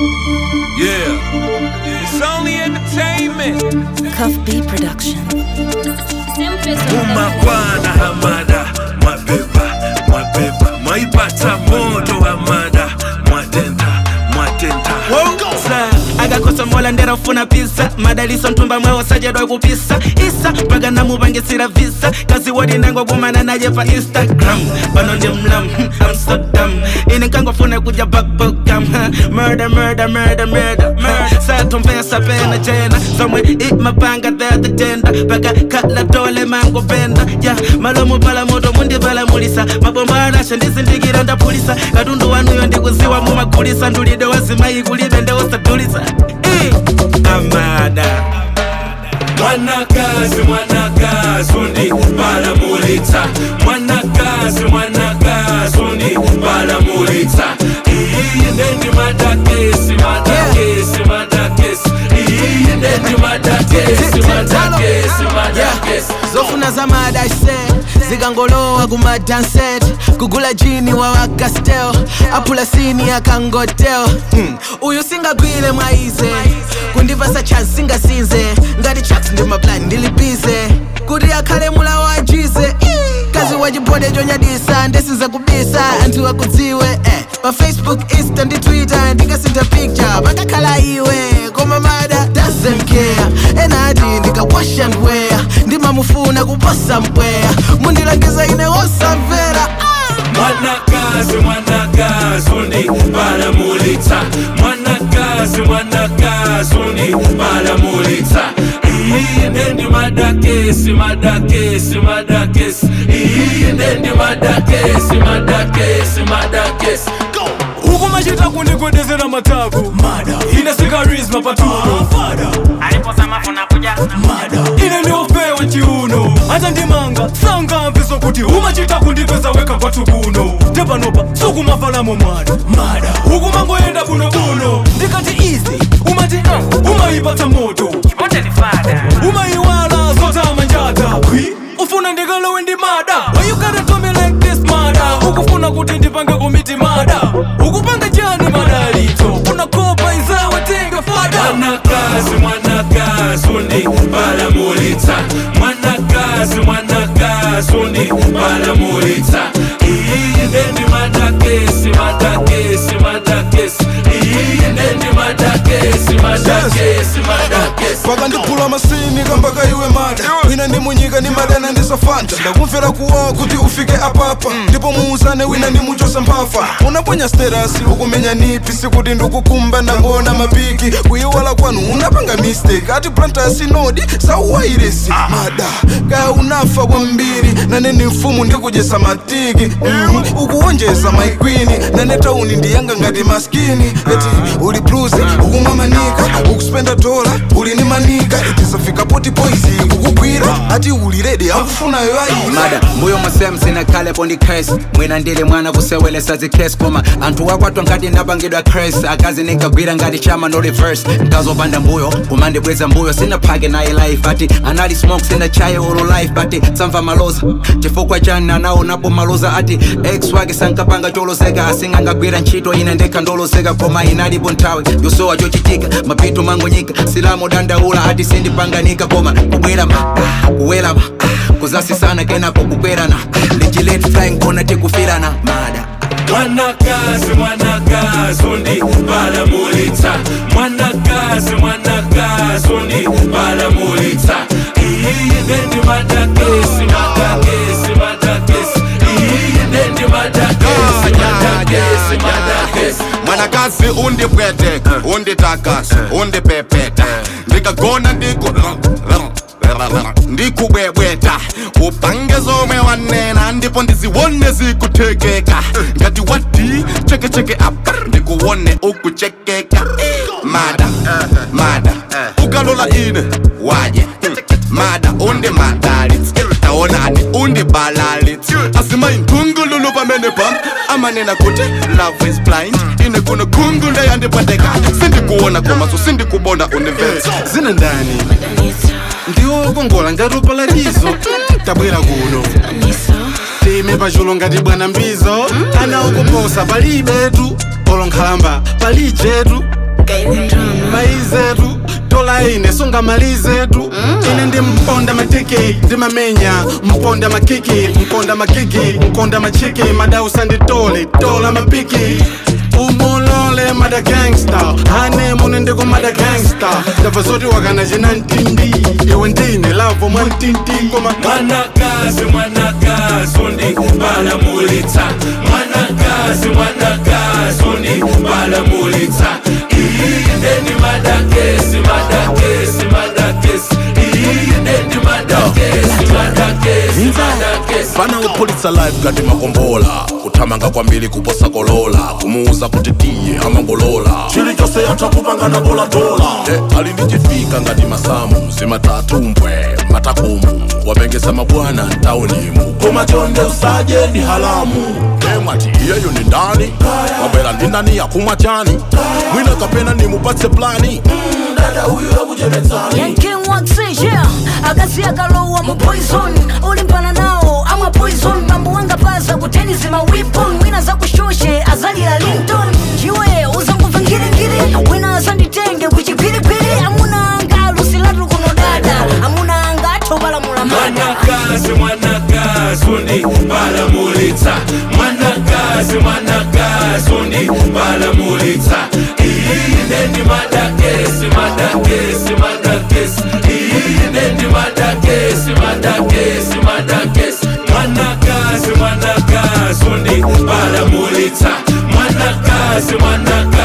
Yeah. It's only entertainment. Cuff B Production. Umakwana hamada mwabeba mwabeba mwaipata moto hamada mwatenta mwatenta agakosa mola ndera ufuna pisa madaliso ntumba mwewo sajadwa kupisa isa mpaka namupangisira visa kazi wodi ndangogumana naye pa instagram pano ndi mlam amsterdam ine nkangofuna kuja bakbokam murder murder murder murder murder satomvesa pena jena somwe imapanga thatha tenda paka kala tole mangopenda ya malomo pala moto mundipalamulisa mabomba anasha ndizindikira ndapulisa katundu wanuyo ndikuziwa mumagulisa ndulide wazimayi kulibe ndeusadulisa Eh, amada mwanakazi mwanakazi undi balamulitsa mwanakazi mwanakazi undi balamulitsa iyi ndendi madakesi madakesi madakesi iyi ndendi madakesi madakesi madakesi zofuna zamadase zikangolowa kumadanset kugula jini wawaka stel apula sini akangotel hmm. uyu singagwile mwaize kundipasa chance singasinze ngati chaks ndi maplani ndilibize kuti akhale mula wajize kazi wachibode chonyadisa ndisinza kubisa anthu akudziwe eh. pa facebook insta ndi twitter ndikasintha picture pakakhala iwe koma mada doesn't care enati ndikawasha ndweya ndimamufuna kuposa mpweya mundilangiza ine wosamvera mwanakazi mwanakazi undi balamulitsa mwanakazi mwanakazi undi balamulitsa iyi ndendi madakesi madakesi madakesi iyi ndendi madakesi madakesi madakesi huku machita kundigwedezera matako ine sikarisma patuno ine ndiopewa chiuno hata ndimanga sangamviso kuti umachita kundipeza weka kwathu kuno tepanopa sukumafalamo mwana huku mangoyenda bunobuno ndikati izi umati uh, umayipatsa moto umayiwala zotama njata ufuna ndikalowe ndi mada Why you gotta do me like this mada ukufuna kuti ndipange komiti mada ukupanga chani madalito unakopa izawe tenga fada mwanakazi mwanakazi undi balamulitsa mwanakazi mwanakazi undi balamulitsa iyi ndendi madakesi madakesi madakesi iyi ndendi madakesi madakesi madakesi pakandiphula masini kambaka iwe mada wina ndi munyika ni madana ndisafanta ndakumvera kuwawa kuti ufike apapa ndipo muuzane wina ndi muchosa mphafa unaponya sterasi ukumenya nipi sikuti ndikukumba ndangona mapiki kuyiwala kwanu unapanga mistake ati plantasi nodi sauwairesi mada kaya unafa kwambiri nane ni mfumu ndikujesa matiki mm, ukuwonjeza maikwini nane tauni ndiyanga ngati maskini eti uli bluzi ukumwa manika ukuspenda dola uli ni manika itisafika poti poizi kukugwira ati uli redi akufunayo ayi mada mbuyo musem sinakhalepo ndi cres mwina ndili mwana kusewelesa zikres koma anthu wakwatwa nkati ndapangidwa cres akazi nikagwira ngati chama no reverse nkazopanda mbuyo kumandibweza mbuyo sinaphake naye life ati anali smoke sinachaye olo life but samva maloza chifukwa chani anaonapo maloza ati ex wake sankapanga choloseka asingangagwira ntchito ine ndekha ndoloseka koma inalipo nthawi yosowa chochitika mapito mangonyika silamo dandaula ati sindipanganika koma kubwera ma kuwela ma kuzasisana kenako kukwerana lichilet flying kona tikufirana mada mwanakazi mwanakazi undi balamulitsa mwanakazi mwanakazi undi balamulitsa iyi ndendi madakesi madakesi madakesi iyi ndendi madakesi madakesi madakesi mwanakazi undipwete unditakasa undipepeta ndikagona ndiku ndikubwebweta upange zomwe wanena ndipo ndiziwone zikuthekeka ngati wati chekecheke apa ndikuwone ukuchekeka mada mada ukalola ine waje mada undi madalitsi taonani undi balalitsi asimayi nthungululu pamene pam amanena kuti love is blind ine kuno khungu ndeyandipateka sindikuona komaso sindikubona undimvetsa zina ndani ndiwo kongola ngati upalatizo tabwera kuno time pachulo ngati bwana mbizo ana ukuposa palibetu olo nkhalamba palijetu maizetu tola ine songa malizetu ine ndi mponda matiki ndimamenya mponda makiki mponda makiki mponda machiki madausa nditole tola mapiki umulole mada gangsta hane mune ndiko mada gangsta ndabva zoti wakana china ntindi iwe ndine lavo mwantinti koma mwanakazi mwanakazi undibalamulitsa mwanakazi mwanakazi undibalamulitsa iyi ndeni madakesi madakesi madakesi iyi ndeni madakesi madakesi madakesi fana upulitsa live ngati makombola kuthamanga kwambiri kuposa kolola kumuuza kuti tiye amangolola chilichonse yatha kupangana dola e, ali ndi chifika ngati masamu zimatatumbwe matakumu wapengesa mabwana mtaunimu koma chonde usaje ndi halamu e, mwati iyeyo ni ndani wabwera ndi ndani yakumwa chani mwina kapena nimupatse plani Mm, dada huyu akuchepetsani Yanking waxi, yeah akazi akalowa mu poison ulimpana nawo amwa poison mambo wanga pasa kuteni zima weapon wina zakushoshe azalira linton chiwe uzanguva ngirigiri wina azanditenge kuchipiripiri amuna anga alusilatu kuno dada amuna anga athobalamula mada mwanakazi mwanakazi undibalamulitsa mwanakazi mwanakazi undibalamulitsa iyi ndeni madakesi madakesi madakesi iyi ndeni madakesi madakesi madakesi mwanakazi mwanakazi undibalamulitsa mwanakazi mwanakazi